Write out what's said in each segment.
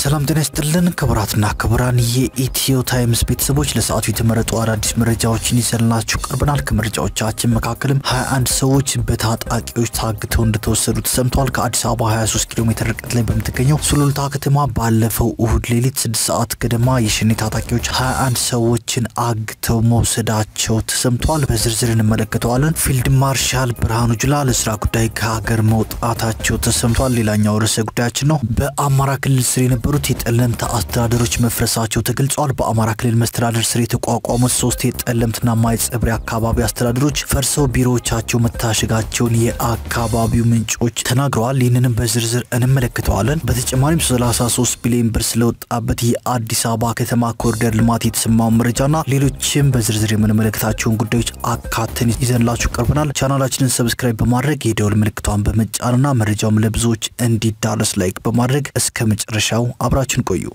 ሰላም ጤና ይስጥልን ክቡራትና ክቡራን የኢትዮ ታይምስ ቤተሰቦች ለሰዓቱ የተመረጡ አዳዲስ መረጃዎችን ይዘንላችሁ ቀርበናል። ከመረጃዎቻችን መካከልም 21 ሰዎች በታጣቂዎች ታግተው እንደተወሰዱ ተሰምተዋል። ከአዲስ አበባ 23 ኪሎ ሜትር ርቀት ላይ በምትገኘው ሱሉልታ ከተማ ባለፈው እሁድ ሌሊት 6 ሰዓት ገደማ የሸኔ ታጣቂዎች 21 ሰዎችን አግተው መውሰዳቸው ተሰምተዋል። በዝርዝር እንመለከተዋለን። ፊልድ ማርሻል ብርሃኑ ጁላ ለስራ ጉዳይ ከሀገር መውጣታቸው ተሰምተዋል። ሌላኛው ርዕሰ ጉዳያችን ነው። በአማራ ክልል ስር የነበሩት የጠለምት አስተዳደሮች መፍረሳቸው ተገልጿል። በአማራ ክልል መስተዳደር ስር የተቋቋሙት ሶስት የጠለምትና ማይጸብሪ አካባቢ አስተዳደሮች ፈርሰው ቢሮዎቻቸው መታሸጋቸውን የአካባቢው ምንጮች ተናግረዋል። ይህንንም በዝርዝር እንመለከተዋለን። በተጨማሪም 33 ቢሊዮን ብር ስለወጣበት የአዲስ አበባ ከተማ ኮሪደር ልማት የተሰማው መረጃና ሌሎችም በዝርዝር የምንመለከታቸውን ጉዳዮች አካተን ይዘንላችሁ ቀርበናል። ቻናላችንን ሰብስክራይብ በማድረግ የደውል ምልክቷን በመጫንና መረጃውም ለብዙዎች እንዲዳረስ ላይክ በማድረግ እስከ መጨረሻው አብራችን ቆዩ።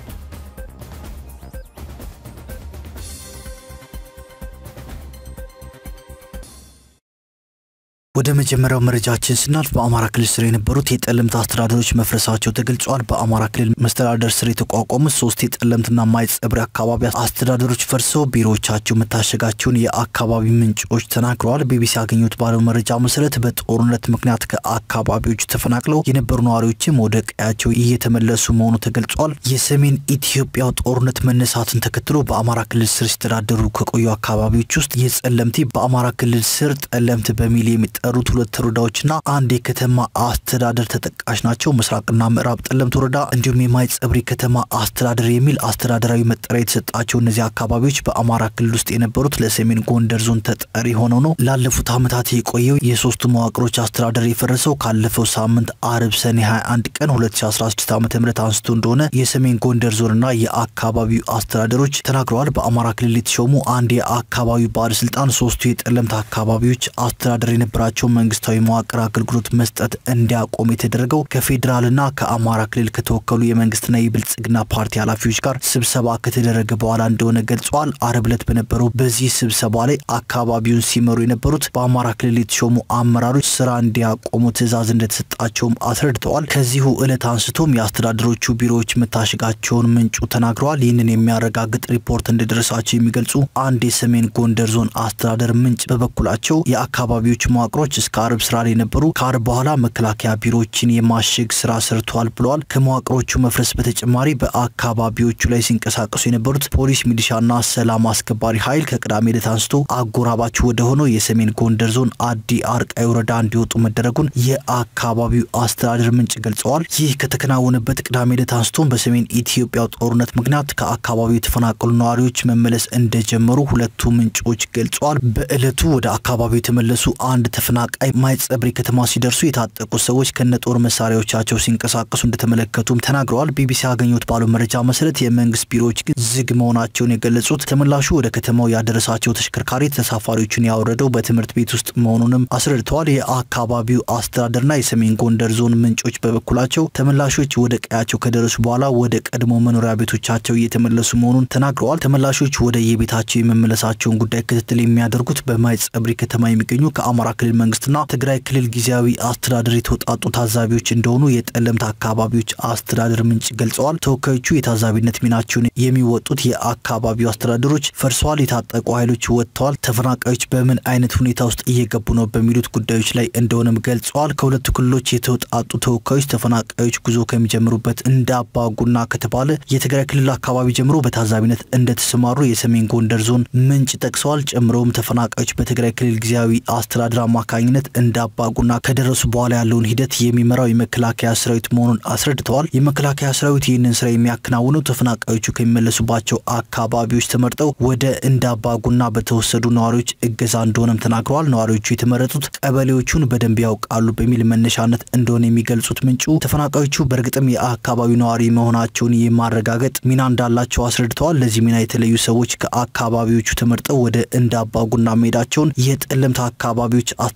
ወደ መጀመሪያው መረጃችን ስናልፍ በአማራ ክልል ስር የነበሩት የጠለምት አስተዳደሮች መፍረሳቸው ተገልጿል። በአማራ ክልል መስተዳደር ስር የተቋቋሙት ሶስት የጠለምትና ማይጸብሪ አካባቢ አስተዳደሮች ፈርሰው ቢሮዎቻቸው መታሸጋቸውን የአካባቢ ምንጮች ተናግረዋል። ቢቢሲ ያገኙት ባለው መረጃ መሰረት በጦርነት ምክንያት ከአካባቢዎቹ ተፈናቅለው የነበሩ ነዋሪዎችም ወደ ቀያቸው እየተመለሱ መሆኑ ተገልጿል። የሰሜን ኢትዮጵያው ጦርነት መነሳትን ተከትሎ በአማራ ክልል ስር ሲተዳደሩ ከቆዩ አካባቢዎች ውስጥ የጸለምቲ በአማራ ክልል ስር ጠለምት በሚል የሚጠ የሚጠሩት ሁለት ወረዳዎችና አንድ የከተማ አስተዳደር ተጠቃሽ ናቸው። ምስራቅና ምዕራብ ጠለምት ወረዳ እንዲሁም የማይጸብሪ ከተማ አስተዳደር የሚል አስተዳደራዊ መጠሪያ የተሰጣቸው እነዚህ አካባቢዎች በአማራ ክልል ውስጥ የነበሩት ለሰሜን ጎንደር ዞን ተጠሪ ሆነው ነው። ላለፉት ዓመታት የቆየው የሶስቱ መዋቅሮች አስተዳደር የፈረሰው ካለፈው ሳምንት አርብ ሰኔ 21 ቀን 2016 ዓ ም አንስቶ እንደሆነ የሰሜን ጎንደር ዞንና የአካባቢው አስተዳደሮች ተናግረዋል። በአማራ ክልል የተሾሙ አንድ የአካባቢው ባለስልጣን ሶስቱ የጠለምት አካባቢዎች አስተዳደር የነበራቸው ያላቸው መንግስታዊ መዋቅር አገልግሎት መስጠት እንዲያቆም የተደረገው ከፌዴራልና ከአማራ ክልል ከተወከሉ የመንግስትና የብልጽግና ፓርቲ ኃላፊዎች ጋር ስብሰባ ከተደረገ በኋላ እንደሆነ ገልጸዋል። አርብ ዕለት በነበረው በዚህ ስብሰባ ላይ አካባቢውን ሲመሩ የነበሩት በአማራ ክልል የተሾሙ አመራሮች ስራ እንዲያቆሙ ትዕዛዝ እንደተሰጣቸውም አስረድተዋል። ከዚሁ ዕለት አንስቶም የአስተዳደሮቹ ቢሮዎች መታሸጋቸውን ምንጩ ተናግረዋል። ይህንን የሚያረጋግጥ ሪፖርት እንደደረሳቸው የሚገልጹ አንድ የሰሜን ጎንደር ዞን አስተዳደር ምንጭ በበኩላቸው የአካባቢዎች መዋቅሮች እስከ አርብ ስራ ላይ ነበሩ። ከአርብ በኋላ መከላከያ ቢሮዎችን የማሸግ ስራ ሰርተዋል ብለዋል። ከመዋቅሮቹ መፍረስ በተጨማሪ በአካባቢዎቹ ላይ ሲንቀሳቀሱ የነበሩት ፖሊስ፣ ሚሊሻና ሰላም አስከባሪ ኃይል ከቅዳሜ ዕለት አንስቶ አጎራባች ወደ ሆነው የሰሜን ጎንደር ዞን አዲ አርቃይ ወረዳ እንዲወጡ መደረጉን የአካባቢው አስተዳደር ምንጭ ገልጸዋል። ይህ ከተከናወነበት ቅዳሜ ዕለት አንስቶም በሰሜን ኢትዮጵያ ጦርነት ምክንያት ከአካባቢው የተፈናቀሉ ነዋሪዎች መመለስ እንደጀመሩ ሁለቱ ምንጮች ገልጸዋል። በዕለቱ ወደ አካባቢው የተመለሱ አንድ ተፈናቃይ ማይጸብሪ ከተማ ሲደርሱ የታጠቁ ሰዎች ከነጦር መሳሪያዎቻቸው ሲንቀሳቀሱ እንደተመለከቱም ተናግረዋል። ቢቢሲ ያገኙት ባለው መረጃ መሰረት የመንግስት ቢሮዎች ግን ዝግ መሆናቸውን የገለጹት ተመላሹ ወደ ከተማው ያደረሳቸው ተሽከርካሪ ተሳፋሪዎቹን ያወረደው በትምህርት ቤት ውስጥ መሆኑንም አስረድተዋል። የአካባቢው አስተዳደርና የሰሜን ጎንደር ዞን ምንጮች በበኩላቸው ተመላሾች ወደ ቀያቸው ከደረሱ በኋላ ወደ ቀድሞ መኖሪያ ቤቶቻቸው እየተመለሱ መሆኑን ተናግረዋል። ተመላሾች ወደ የቤታቸው የመመለሳቸውን ጉዳይ ክትትል የሚያደርጉት በማይጸብሪ ከተማ የሚገኙ ከአማራ ክልል መንግስትና ትግራይ ክልል ጊዜያዊ አስተዳደር የተውጣጡ ታዛቢዎች እንደሆኑ የጠለምት አካባቢዎች አስተዳደር ምንጭ ገልጸዋል። ተወካዮቹ የታዛቢነት ሚናቸውን የሚወጡት የአካባቢው አስተዳደሮች ፈርሰዋል፣ የታጠቁ ኃይሎች ወጥተዋል፣ ተፈናቃዮች በምን አይነት ሁኔታ ውስጥ እየገቡ ነው በሚሉት ጉዳዮች ላይ እንደሆነም ገልጸዋል። ከሁለቱ ክልሎች የተውጣጡ ተወካዮች ተፈናቃዮች ጉዞ ከሚጀምሩበት እንደ አባጉና ከተባለ የትግራይ ክልል አካባቢ ጀምሮ በታዛቢነት እንደተሰማሩ የሰሜን ጎንደር ዞን ምንጭ ጠቅሰዋል። ጨምረውም ተፈናቃዮች በትግራይ ክልል ጊዜያዊ አስተዳደር አማካኝነት እንደ አባጉና ከደረሱ በኋላ ያለውን ሂደት የሚመራው የመከላከያ ሰራዊት መሆኑን አስረድተዋል። የመከላከያ ሰራዊት ይህንን ስራ የሚያከናውነው ተፈናቃዮቹ ከሚመለሱባቸው አካባቢዎች ተመርጠው ወደ እንደ አባጉና በተወሰዱ ነዋሪዎች እገዛ እንደሆነም ተናግረዋል። ነዋሪዎቹ የተመረጡት ቀበሌዎቹን በደንብ ያውቃሉ በሚል መነሻነት እንደሆነ የሚገልጹት ምንጩ ተፈናቃዮቹ በእርግጥም የአካባቢው ነዋሪ መሆናቸውን የማረጋገጥ ሚና እንዳላቸው አስረድተዋል። ለዚህ ሚና የተለዩ ሰዎች ከአካባቢዎቹ ተመርጠው ወደ እንደ አባጉና መሄዳቸውን የጠለምት አካባቢዎች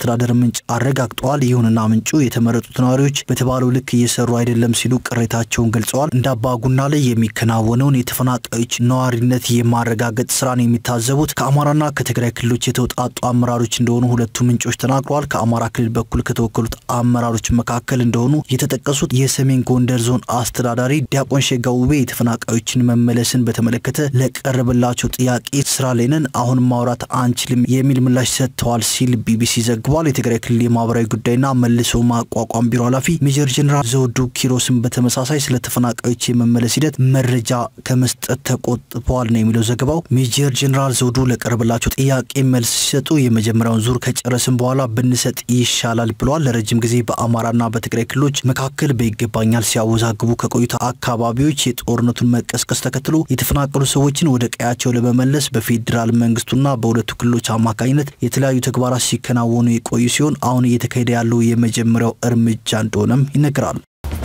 አስተዳደር ምንጭ አረጋግጠዋል። ይሁንና ምንጩ የተመረጡት ነዋሪዎች በተባለው ልክ እየሰሩ አይደለም ሲሉ ቅሬታቸውን ገልጸዋል። እንደ አባጉና ላይ የሚከናወነውን የተፈናቃዮች ነዋሪነት የማረጋገጥ ስራን የሚታዘቡት ከአማራና ከትግራይ ክልሎች የተውጣጡ አመራሮች እንደሆኑ ሁለቱ ምንጮች ተናግረዋል። ከአማራ ክልል በኩል ከተወከሉት አመራሮች መካከል እንደሆኑ የተጠቀሱት የሰሜን ጎንደር ዞን አስተዳዳሪ ዲያቆን ሸጋ ውቤ የተፈናቃዮችን መመለስን በተመለከተ ለቀረበላቸው ጥያቄ ስራ ላይ ነን፣ አሁን ማውራት አንችልም የሚል ምላሽ ሰጥተዋል ሲል ቢቢሲ ዘግቧል። የትግራይ ክልል የማህበራዊ ጉዳይና መልሶ ማቋቋም ቢሮ ኃላፊ ሜጀር ጀኔራል ዘውዱ ኪሮስን በተመሳሳይ ስለ ተፈናቃዮች የመመለስ ሂደት መረጃ ከመስጠት ተቆጥበዋል ነው የሚለው ዘገባው። ሜጀር ጀኔራል ዘውዱ ለቀረበላቸው ጥያቄ መልስ ሲሰጡ የመጀመሪያውን ዙር ከጨረስን በኋላ ብንሰጥ ይሻላል ብለዋል። ለረጅም ጊዜ በአማራና በትግራይ ክልሎች መካከል በይገባኛል ሲያወዛግቡ ከቆዩት አካባቢዎች የጦርነቱን መቀስቀስ ተከትሎ የተፈናቀሉ ሰዎችን ወደ ቀያቸው ለመመለስ በፌዴራል መንግስቱና በሁለቱ ክልሎች አማካኝነት የተለያዩ ተግባራት ሲከናወኑ የቆዩ ሲሆን አሁን እየተካሄደ ያለው የመጀመሪያው እርምጃ እንደሆነም ይነገራል።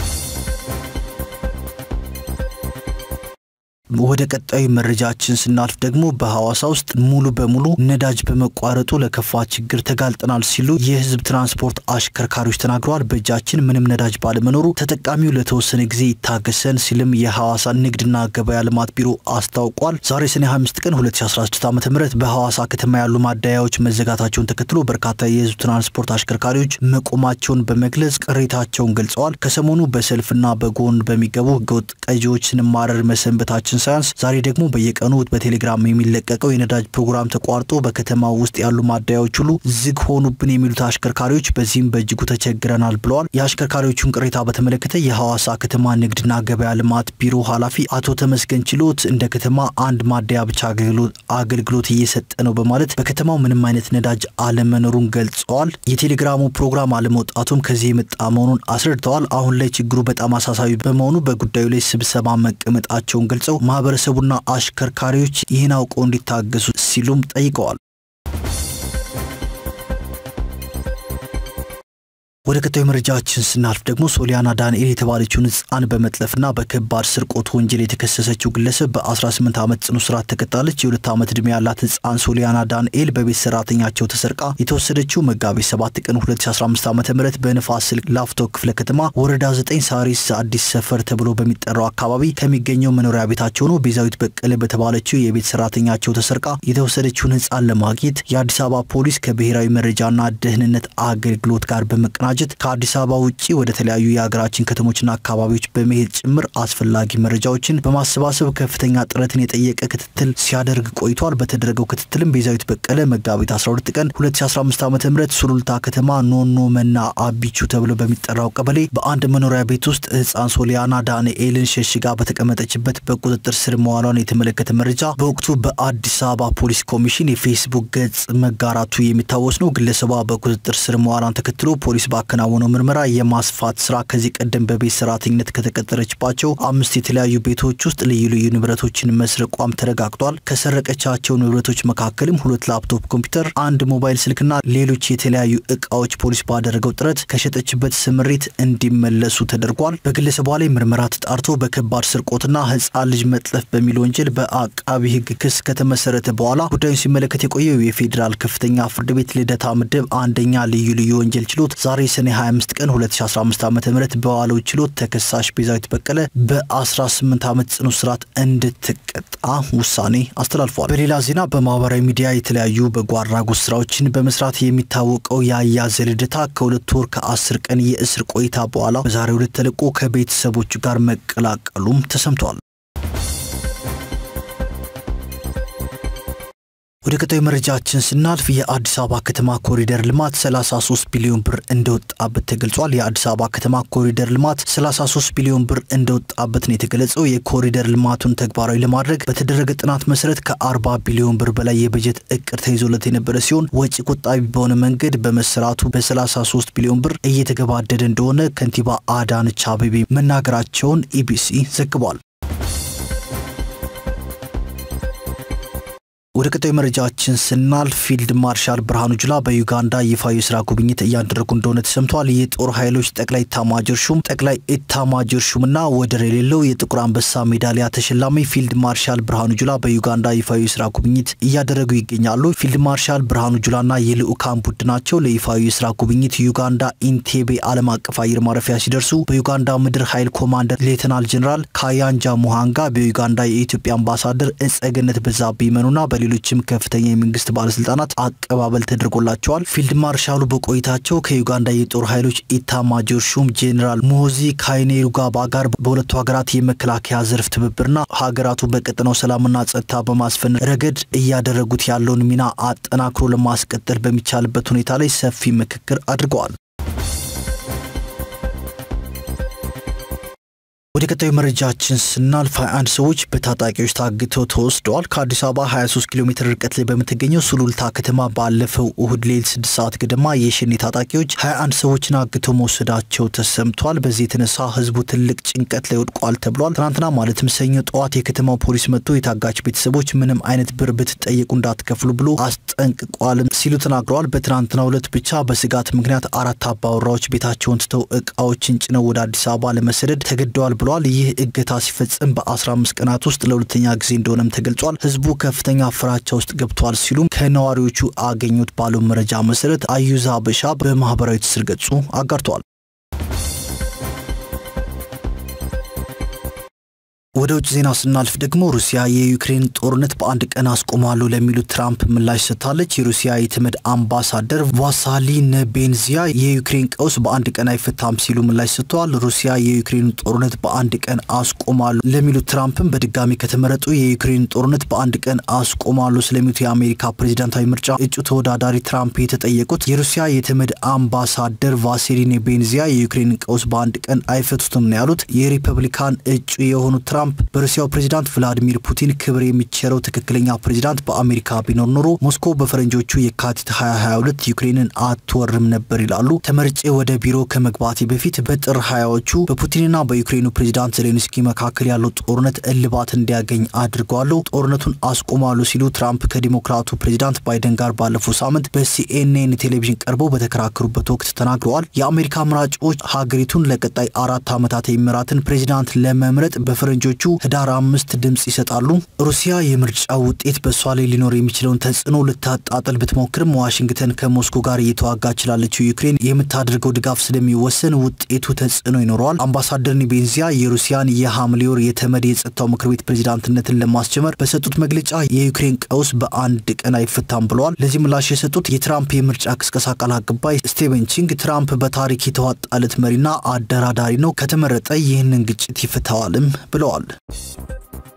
ወደ ቀጣዩ መረጃችን ስናልፍ ደግሞ በሐዋሳ ውስጥ ሙሉ በሙሉ ነዳጅ በመቋረጡ ለከፋ ችግር ተጋልጠናል ሲሉ የህዝብ ትራንስፖርት አሽከርካሪዎች ተናግረዋል። በእጃችን ምንም ነዳጅ ባለመኖሩ ተጠቃሚው ለተወሰነ ጊዜ ይታገሰን ሲልም የሐዋሳ ንግድና ገበያ ልማት ቢሮ አስታውቋል። ዛሬ ሰኔ 25 ቀን 2016 ዓ ም በሐዋሳ ከተማ ያሉ ማደያዎች መዘጋታቸውን ተከትሎ በርካታ የህዝብ ትራንስፖርት አሽከርካሪዎች መቆማቸውን በመግለጽ ቅሬታቸውን ገልጸዋል። ከሰሞኑ በሰልፍና በጎን በሚገቡ ህገወጥ ቀጂዎች ስንማረር መሰንበታችን ሳያንስ ዛሬ ደግሞ በየቀኑ በቴሌግራም የሚለቀቀው የነዳጅ ፕሮግራም ተቋርጦ በከተማው ውስጥ ያሉ ማደያዎች ሁሉ ዝግ ሆኑብን የሚሉት አሽከርካሪዎች በዚህም በእጅጉ ተቸግረናል ብለዋል። የአሽከርካሪዎቹን ቅሬታ በተመለከተ የሐዋሳ ከተማ ንግድና ገበያ ልማት ቢሮ ኃላፊ አቶ ተመስገን ችሎት እንደ ከተማ አንድ ማደያ ብቻ አገልግሎት እየሰጠ ነው በማለት በከተማው ምንም አይነት ነዳጅ አለመኖሩን ገልጸዋል። የቴሌግራሙ ፕሮግራም አለመውጣቱም ከዚህ የመጣ መሆኑን አስረድተዋል። አሁን ላይ ችግሩ በጣም አሳሳቢ በመሆኑ በጉዳዩ ላይ ስብሰባ መቀመጣቸውን ገልጸው ማህበረሰቡና አሽከርካሪዎች ይህን አውቀው እንዲታገሱ ሲሉም ጠይቀዋል። ወደ ቀጣዩ መረጃችን ስናልፍ ደግሞ ሶሊያና ዳንኤል የተባለችውን ሕፃን በመጥለፍና በከባድ ስርቆት ወንጀል የተከሰሰችው ግለሰብ በ18 ዓመት ጽኑ እስራት ተቀጣለች። የሁለት ዓመት ዕድሜ ያላት ሕፃን ሶሊያና ዳንኤል በቤት ሰራተኛቸው ተሰርቃ የተወሰደችው መጋቢት 7 ቀን 2015 ዓ ም በንፋስ ስልክ ላፍቶ ክፍለ ከተማ ወረዳ 9 ሳሪስ አዲስ ሰፈር ተብሎ በሚጠራው አካባቢ ከሚገኘው መኖሪያ ቤታቸው ነው። ቤዛዊት በቀለ በተባለችው የቤት ሰራተኛቸው ተሰርቃ የተወሰደችውን ሕፃን ለማግኘት የአዲስ አበባ ፖሊስ ከብሔራዊ መረጃና ደህንነት አገልግሎት ጋር በመቀናጀት ከአዲስ አበባ ውጭ ወደ ተለያዩ የሀገራችን ከተሞችና አካባቢዎች በመሄድ ጭምር አስፈላጊ መረጃዎችን በማሰባሰብ ከፍተኛ ጥረትን የጠየቀ ክትትል ሲያደርግ ቆይቷል። በተደረገው ክትትልም ቤዛዊት በቀለ መጋቢት 12 ቀን 2015 ዓ ም ሱሉልታ ከተማ ኖኖ መና አቢቹ ተብሎ በሚጠራው ቀበሌ በአንድ መኖሪያ ቤት ውስጥ ህፃን ሶሊያና ዳንኤልን ሸሽጋ በተቀመጠችበት በቁጥጥር ስር መዋሏን የተመለከተ መረጃ በወቅቱ በአዲስ አበባ ፖሊስ ኮሚሽን የፌስቡክ ገጽ መጋራቱ የሚታወስ ነው። ግለሰቧ በቁጥጥር ስር መዋሏን ተከትሎ ፖሊስ ባከናወነው ምርመራ የማስፋት ስራ ከዚህ ቀደም በቤት ሰራተኝነት ከተቀጠረችባቸው አምስት የተለያዩ ቤቶች ውስጥ ልዩ ልዩ ንብረቶችን መስረቋም ተረጋግጧል። ከሰረቀቻቸው ንብረቶች መካከልም ሁለት ላፕቶፕ ኮምፒውተር፣ አንድ ሞባይል ስልክና ሌሎች የተለያዩ እቃዎች ፖሊስ ባደረገው ጥረት ከሸጠችበት ስምሪት እንዲመለሱ ተደርጓል። በግለሰቧ ላይ ምርመራ ተጣርቶ በከባድ ስርቆትና ህፃን ልጅ መጥለፍ በሚል ወንጀል በአቃቢ ህግ ክስ ከተመሰረተ በኋላ ጉዳዩን ሲመለከት የቆየው የፌዴራል ከፍተኛ ፍርድ ቤት ልደታ ምድብ አንደኛ ልዩ ልዩ ወንጀል ችሎት ዛሬ ሰኔ 25 ቀን 2015 ዓ ም በዋለው ችሎት ተከሳሽ ቤዛዊት በቀለ በ18 ዓመት ጽኑ እስራት እንድትቀጣ ውሳኔ አስተላልፏል። በሌላ ዜና በማህበራዊ ሚዲያ የተለያዩ በጎ አድራጎት ስራዎችን በመስራት የሚታወቀው የአያዘ ልደታ ከሁለት ወር ከአስር ቀን የእስር ቆይታ በኋላ በዛሬው ዕለት ተለቆ ከቤተሰቦቹ ጋር መቀላቀሉም ተሰምቷል። ወደ ቀጣዩ መረጃችን ስናልፍ የአዲስ አበባ ከተማ ኮሪደር ልማት 33 ቢሊዮን ብር እንደወጣበት ተገልጿል። የአዲስ አበባ ከተማ ኮሪደር ልማት 33 ቢሊዮን ብር እንደወጣበት ነው የተገለጸው። የኮሪደር ልማቱን ተግባራዊ ለማድረግ በተደረገ ጥናት መሰረት ከ40 ቢሊዮን ብር በላይ የበጀት እቅድ ተይዞለት የነበረ ሲሆን ወጪ ቆጣቢ በሆነ መንገድ በመሰራቱ በ33 ቢሊዮን ብር እየተገባደደ እንደሆነ ከንቲባ አዳነች አቤቤ መናገራቸውን ኢቢሲ ዘግቧል። ወደ ቀጣዩ መረጃችን ስናልፍ ፊልድ ማርሻል ብርሃኑ ጁላ በዩጋንዳ ይፋዊ የስራ ጉብኝት እያደረጉ እንደሆነ ተሰምተዋል። የጦር ኃይሎች ጠቅላይ ኢታማጆር ሹም ጠቅላይ ኢታማጆር ሹምና ወደር የሌለው የጥቁር አንበሳ ሜዳሊያ ተሸላሚ ፊልድ ማርሻል ብርሃኑ ጁላ በዩጋንዳ ይፋዊ የስራ ጉብኝት እያደረጉ ይገኛሉ። ፊልድ ማርሻል ብርሃኑ ጁላና የልዑካን ቡድናቸው ለይፋዊ የስራ ጉብኝት ዩጋንዳ ኢንቴቤ ዓለም አቀፍ አየር ማረፊያ ሲደርሱ በዩጋንዳ ምድር ኃይል ኮማንደር ሌተናል ጀኔራል ካያንጃ ሙሃንጋ፣ በዩጋንዳ የኢትዮጵያ አምባሳደር እጸገነት በዛብህ ይመኑና በሌሎችም ከፍተኛ የመንግስት ባለስልጣናት አቀባበል ተደርጎላቸዋል። ፊልድ ማርሻሉ በቆይታቸው ከዩጋንዳ የጦር ኃይሎች ኢታማጆር ሹም ጄኔራል ሙሆዚ ካይኔሩጋባ ጋር በሁለቱ ሀገራት የመከላከያ ዘርፍ ትብብርና ሀገራቱ በቀጠናው ሰላምና ጸጥታ በማስፈን ረገድ እያደረጉት ያለውን ሚና አጠናክሮ ለማስቀጠል በሚቻልበት ሁኔታ ላይ ሰፊ ምክክር አድርገዋል። ወደ ቀጣዩ መረጃችን ስናልፍ 21 ሰዎች በታጣቂዎች ታግተው ተወስደዋል። ከአዲስ አበባ 23 ኪሎ ሜትር ርቀት ላይ በምትገኘው ሱሉልታ ከተማ ባለፈው እሁድ ሌሊት 6 ሰዓት ገደማ የሸኔ ታጣቂዎች 21 ሰዎችን አግተው መውሰዳቸው ተሰምቷል። በዚህ የተነሳ ህዝቡ ትልቅ ጭንቀት ላይ ወድቋል ተብሏል። ትናንትና ማለትም ሰኞ ጠዋት የከተማው ፖሊስ መጥቶ የታጋች ቤተሰቦች ምንም አይነት ብር ብትጠየቁ እንዳትከፍሉ ብሎ አስጠንቅቋል ሲሉ ተናግረዋል። በትናንትናው ዕለት ብቻ በስጋት ምክንያት አራት አባወራዎች ቤታቸውን ትተው እቃዎችን ጭነው ወደ አዲስ አበባ ለመሰደድ ተገደዋል ብለዋል። ይህ እገታ ሲፈጽም በ15 ቀናት ውስጥ ለሁለተኛ ጊዜ እንደሆነም ተገልጿል። ህዝቡ ከፍተኛ ፍራቻ ውስጥ ገብቷል ሲሉም ከነዋሪዎቹ አገኙት ባለው መረጃ መሰረት አዩዛ በሻ በማህበራዊ ትስስር ገጹ አጋርተዋል። ወደ ውጭ ዜና ስናልፍ ደግሞ ሩሲያ የዩክሬን ጦርነት በአንድ ቀን አስቆማለሁ ለሚሉት ትራምፕ ምላሽ ሰጥታለች። የሩሲያ የተመድ አምባሳደር ቫሳሊ ነቤንዚያ የዩክሬን ቀውስ በአንድ ቀን አይፈታም ሲሉ ምላሽ ሰጥተዋል። ሩሲያ የዩክሬን ጦርነት በአንድ ቀን አስቆማለሁ ለሚሉት ትራምፕም በድጋሚ ከተመረጡ የዩክሬን ጦርነት በአንድ ቀን አስቆማለሁ ስለሚሉት የአሜሪካ ፕሬዚዳንታዊ ምርጫ እጩ ተወዳዳሪ ትራምፕ የተጠየቁት የሩሲያ የተመድ አምባሳደር ቫሲሊ ኔቤንዚያ የዩክሬን ቀውስ በአንድ ቀን አይፈቱትም ነው ያሉት። የሪፐብሊካን እጩ የሆኑት ትራምፕ በሩሲያው ፕሬዚዳንት ቭላዲሚር ፑቲን ክብር የሚቸረው ትክክለኛ ፕሬዚዳንት በአሜሪካ ቢኖር ኖሮ ሞስኮ በፈረንጆቹ የካቲት 2022 ዩክሬንን አትወርም ነበር ይላሉ። ተመርጬ ወደ ቢሮ ከመግባቴ በፊት በጥር ሀያዎቹ በፑቲንና በዩክሬኑ ፕሬዚዳንት ዜሌንስኪ መካከል ያለው ጦርነት እልባት እንዲያገኝ አድርገዋለሁ፣ ጦርነቱን አስቆማሉ ሲሉ ትራምፕ ከዲሞክራቱ ፕሬዚዳንት ባይደን ጋር ባለፈው ሳምንት በሲኤንኤን ቴሌቪዥን ቀርበው በተከራከሩበት ወቅት ተናግረዋል። የአሜሪካ መራጮች ሀገሪቱን ለቀጣይ አራት ዓመታት የሚመራትን ፕሬዚዳንት ለመምረጥ በፈረንጆ ቹ ህዳር አምስት ድምጽ ይሰጣሉ። ሩሲያ የምርጫ ውጤት በእሷ ላይ ሊኖር የሚችለውን ተጽዕኖ ልታጣጥል ብትሞክርም ዋሽንግተን ከሞስኮ ጋር እየተዋጋች ላለችው ዩክሬን የምታደርገው ድጋፍ ስለሚወሰን ውጤቱ ተጽዕኖ ይኖረዋል። አምባሳደር ኒቤንዚያ የሩሲያን የሐምሌ ወር የተመድ የጸጥታው ምክር ቤት ፕሬዚዳንትነትን ለማስጀመር በሰጡት መግለጫ የዩክሬን ቀውስ በአንድ ቀን አይፈታም ብለዋል። ለዚህ ምላሽ የሰጡት የትራምፕ የምርጫ ቅስቀሳ ቃል አቀባይ ስቴቨን ቺንግ ትራምፕ በታሪክ የተዋጣለት መሪና አደራዳሪ ነው፣ ከተመረጠ ይህንን ግጭት ይፈታዋልም ብለዋል።